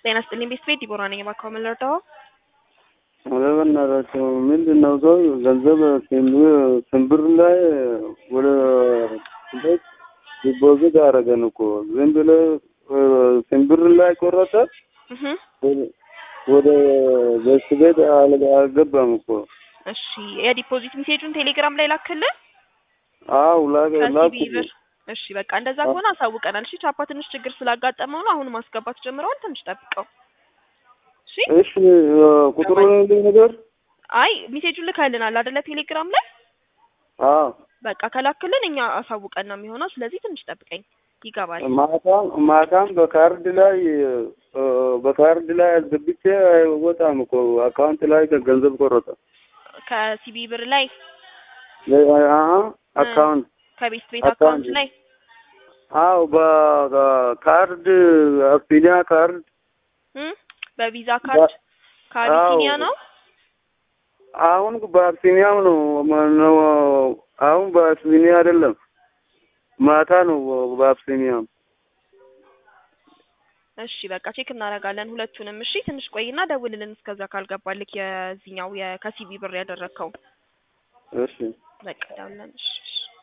ጤና ይስጥልኝ ቤተሰቤት ዲቦራ ነኝ። እባክዎ ምን ልርዳዎ? ኧረ በእናታቸው ምንድን ነው ሰው ገንዘብ ስንብር ላይ ወደ ቤት ዲፖዚት አደረገን እኮ ዝም ብለህ ስንብር ላይ ቆረጠ እህ ወደ ቤት ቤት አልገባም እኮ። እሺ የዲፖዚት ሜሴጁን ቴሌግራም ላይ ላክልን አው ላክ ከሲቢ ብር። እሺ በቃ እንደዛ ከሆነ አሳውቀናል። እሺ ቻፓ ትንሽ ችግር ስላጋጠመው ነው አሁን ማስገባት ጀምረዋል። ትንሽ ጠብቀው። እሺ እሺ ቁጥሩን ልኝ ነገር አይ ሜሴጁን ልከልናል አይደለ ቴሌግራም ላይ አዎ በቃ ከላክልን እኛ አሳውቀን ነው የሚሆነው። ስለዚህ ትንሽ ጠብቀኝ ይገባል። ማታም ማታም በካርድ ላይ በካርድ ላይ አስገብቼ አይወጣም እኮ አካውንት ላይ ገንዘብ ቆረጠ። ከሲቢ ብር ላይ አሀ አካውንት ከቤት ቤት አካውንት ላይ አው በካርድ አቢሲኒያ ካርድ እም በቪዛ ካርድ ከአቢሲኒያ ነው። አሁን በአቢሲኒያም ነው ነው አሁን በአቢሲኒያ አይደለም ማታ ነው በአቢሲኒያም። እሺ በቃ ቼክ እናደርጋለን ሁለቱንም። እሺ ትንሽ ቆይና ደውልልን እስከዛ ካልገባልክ የዚህኛው ከሲቢ ብር ያደረግከው እሺ በቃ ደውልልን። እሺ እሺ